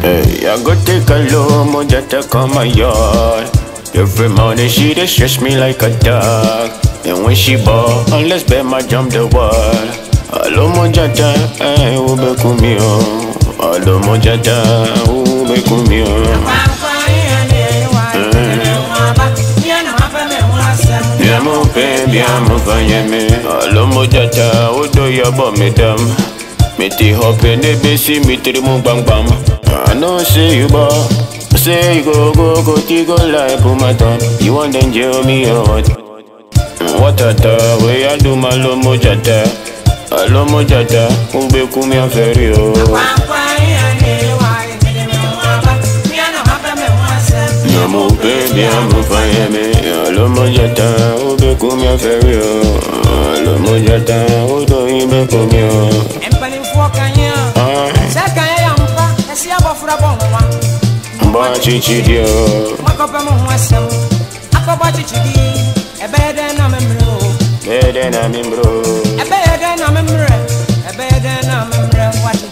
Hey, I go take a low moja to come my yard. Every morning she dey stress me like a dog. And when she ball, unless bet my jump the wall. Alo moja ta, eh, ube kumio. Alo moja ta, ube kumio. Bien mon père, bien mon fanyeme. Alo moja ta, odo yabo medam. Me ti hop in the busy, me ti mo bang bang. I know say you ball. Say you go go go ti go like put my thumb. You want then jail me or what? What a ta, way I do my lo moja ta. Alo moja ta, ube kumi aferi o. Bien mon père, bien mon fanyeme. Alo moja ta, ube kumi aferi o. Alo moja ta, odo ibe kumi o. mpanimfoɔ kanyɛ Ah, sɛ kanyɛ yɛ mpa ɛsi abɔfra bɔ nhoma mba chichi dio. makɔpɛ mo ho asɛm akɔbɔ kyekyedi ɛbɛyɛ dɛn na memmerɛ o Bede na mi bro. ɛbɛyɛ dɛn na memmerɛ ɛbɛyɛ dɛn na memmerɛ wate